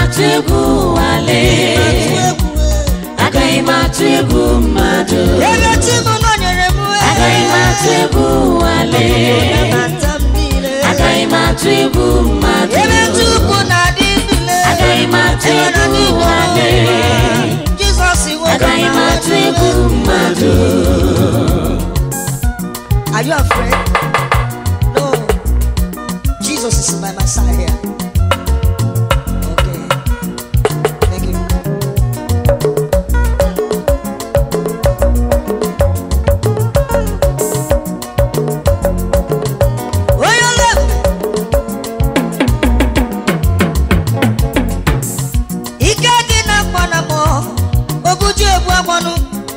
atụ egwu wale agaghị m atụ egwu mmadụ ebe chi m nọnyere m agaghị m atụ egwu wale nabata m niile agaghị m atụ egwu mmadụ ebe chukwu na-adị ndụle agaghị m atụ egwu wale jizọs nwoke agaghị m atụ egwu mmadụ Are you afraid? No. Jesus is by my side here. Okay. Thank you. Onye ole ike dị na mgbanamọ obuju egbu agbanụ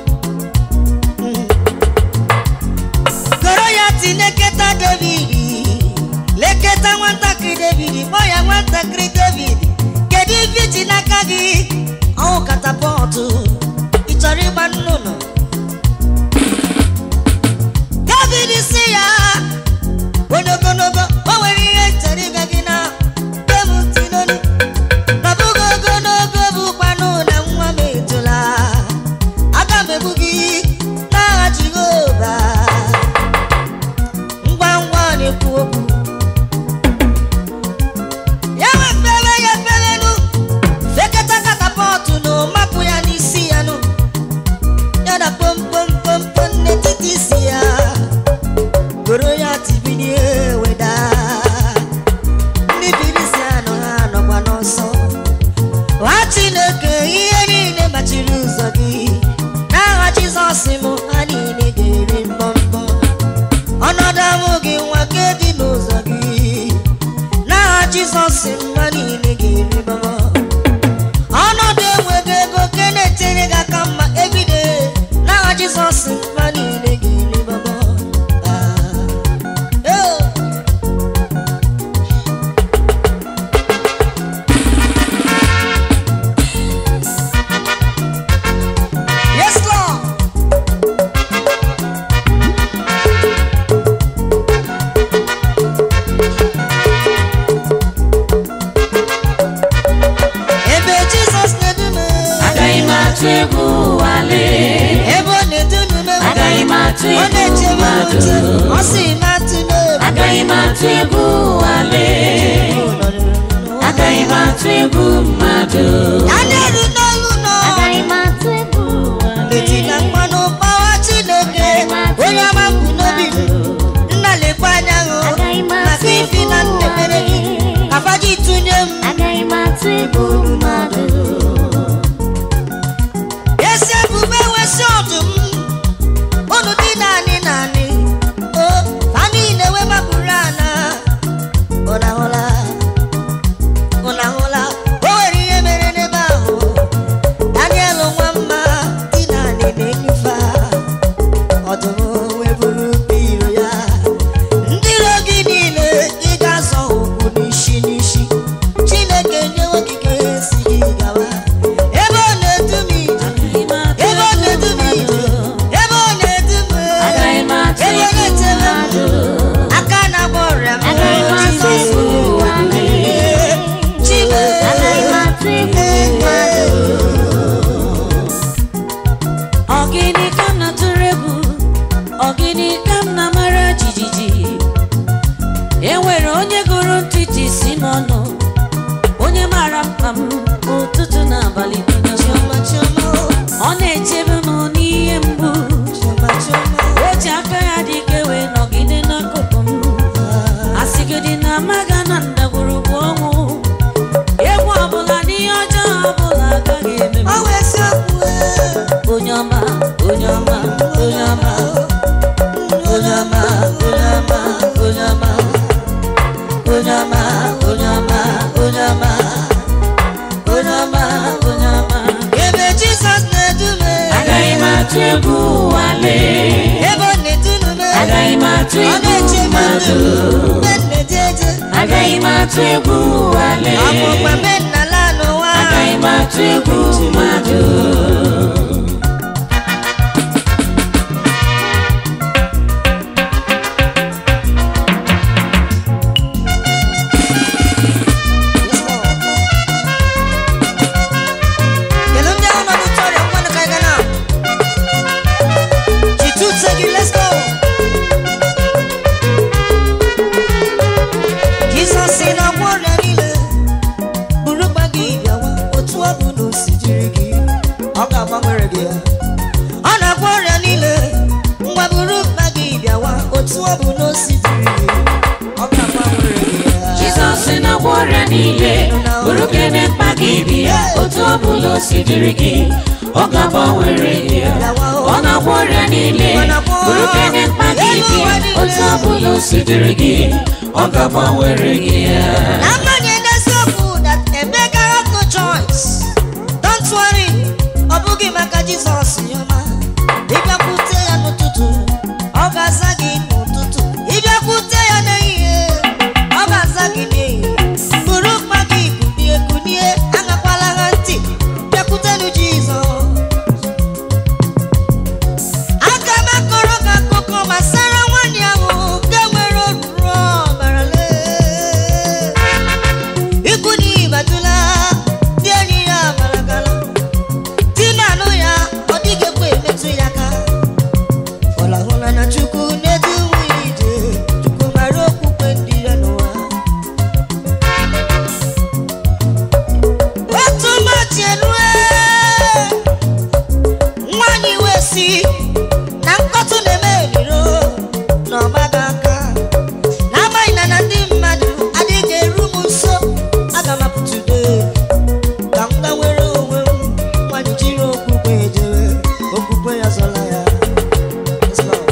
goro ya ti leketa david leketa nwatakịrị david kpọọ ya nwatakịrị david kedu ife ji n'aka gị ọwụ katapọtụ ị chọrọ ịgba nnụnụ david si ya onye ogologo o nwere ihe chọrọ ịga gị na bemtinoni nọbụgo ogologo bụkwanụ na nwa m etola aga m egbu gị n'agha jehova ngwa ngwa ọ na-ekwu okwu ya wefere ya eferenu fekata katapọtụ na mapụ ya n'isi ya nụ ya na pompompompo n'etiti isi ya goro ya tibinie weda ndị birisi anọ ha nọkwa n'ọsọ nwa chineke ihe niile machiri ụzọ gị n'agha jizọs m ha niile ga-eri mbọmbọ ọnọdụ ahụ gị nwa nke dị n'ụzọ gị n'agha jizọs mma niile ga-eri mbọmbọ ọnọdụ enweghị ego nke na-etere gị aka mma ebide n'agha jizọs mma niile ga-eri mbọmbọ Ah. Oh. Yes, Lord. Ebe Jizọs na-edume agaghị m atụ egwu wale ebe ọ na-edume agaghị m atụ ọ egwu na-echebe m mmadụ uche ọ sị m atụ n'obi agaghị m atụ egwu wale agaghị m atụ egwu mmadụ ya na-eru n'olu nọ agaghị m atụ egwu eti na mmanụ gbawa Chineke onye ọma mbụ n'obi m nna lekwa anya hụ maka ifi na nnebere gị kafaji tụnye m agaghị m atụ egwu mmadụ esi ebube wesi ọdụm unu dị naanị naanị o ha niile wee mapụrụ ana ụnahụla ụnahụla o nwere ihe mere n'ebe ahụ daniel nwa mma dị naanị na-enyufe ọdụm wee buru iro ya ndị iro gị niile ị ga-azọ ụkwụ n'isi n'isi chineke nyewe okike si gị gawa ebe ọ na-edu m ije ebe ọ na-edu m ije ebe ọ na-edu m agaghị m atụ ebe ọ egwu na-echere m mmadụ aka na-agba ọrịa m Agaghị m atụ Jizọs egwu wale. Chime. agaghị m atụ egwu mmadụ Ọgịnị ka m na-atụrụ egwu ọgịnị ka m na-amara jijiji e nwere onye gụrụ ntịtị si m ọnụ onye mara mkpa m ụtụtụ na abalị bido Chioma, chioma, ọ na-echebe m n'ihe mgbu chioma, chioma. o ji aka ya dị ike wee nọgide n'akụkụ m asịgịdị na amaga na ndagwurugwu ọnwụ egwu ọbụla n'ihe ọjọọ ọbụla agaghị eme m Ọ wụ eziokwu, eh. onye ọma onye ọma onye ọma onye ọma onye ọma onye ọma onye ọma onye ọma onye ọma onye ọma onye ọma Ebe Jizọs na-edu m, eh. agaghị m atụ egwu wale ebe ọ na-edu m, eh. agaghị m atụ ọ egwu na-eche m mmadụ ndụ mgbe m na-eje eje agaghị m atụ egwu wale ọ bụ mgbe mbe nna la n'ụwa agaghị m atụ egwu mmadụ Yes, Lord. niile bụrụ kene mkpa gị bịa otu ọ bụla o si dịrị gị ọ ga-agbanwere gị ya. ọ na-agwọ ọrịa niile bụrụ kene mkpa gị bịa otu ọ bụla o si dịrị gị ọ ga-agbanwere gị ya. N'agbanyeghị eziokwu that Emeka have no choice. Don't worry, ọ bụghị maka Jizọs yọma. Ịbịakwute ya n'ụtụtụ, ọ ga-aza gị n'ụtụtụ. Ịbịakwute ya n'ehihie, ọ ga-aza gị n'ehihie. Buru mkpa gị kunie kunie, aṅakwala ha ntị. Bịakwutenụ Jizọs. Aga m akọrọ gị akụkọ gbasara nwaanyị ahụ nke nwere oruru ọbara lee. Ikwu na ibatụla ndị enyi ya amaragala di na-anụ ya ọ dịghị ekwe emetụ ya aka fọlahụla na Chukwu na-edu nwunye ije Chukwu mara okwukwe ndị ya n'ụwa otu ụbọchị erue nwaanyị wee si na nkọtụ na-eme eriro na ọgbaga aka n'agbanyeghị na na ndị mmadụ adịghị eru m nso aga m apụtụde ka m gawere onwe m nwaanyị jiri okwukwe ejere okwukwe ya zọla ya Yes, Lord.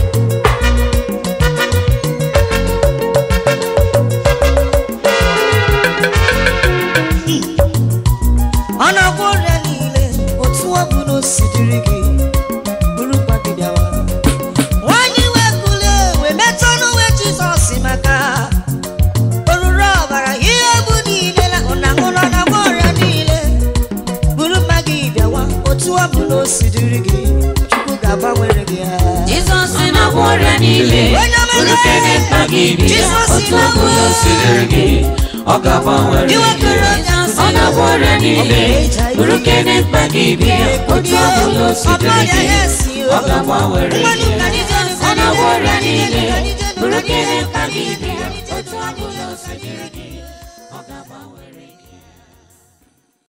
ọ na-agwọ ọrịa niile otu ọ bụ na o si dịrị gị bụrụkwa gị bịawa nwanyị wee kulie wee metụ n'uwe jizọs maka oruru ọbara ihe bụ niile na ụnahụrụ na-agwọ ọrịa niile bụrụ mma gị bịawa otu ọ bụ na o si dịrị gị chukwu ga-agbanwere gị ya Jizọs na-agwọ ọrịa niile bụrụ kene mkpa gị bịa otu ọ bụla o si dịrị gị ọ ga-agbanwere gị ọ na-agwọ ọrịa niile bụrụ kene mkpa gị bịa otu ọ bụla o si dịrị gị ọ ga-agbanwere gị ọ na-agwọ ọrịa niile bụrụ kene mkpa gị bịa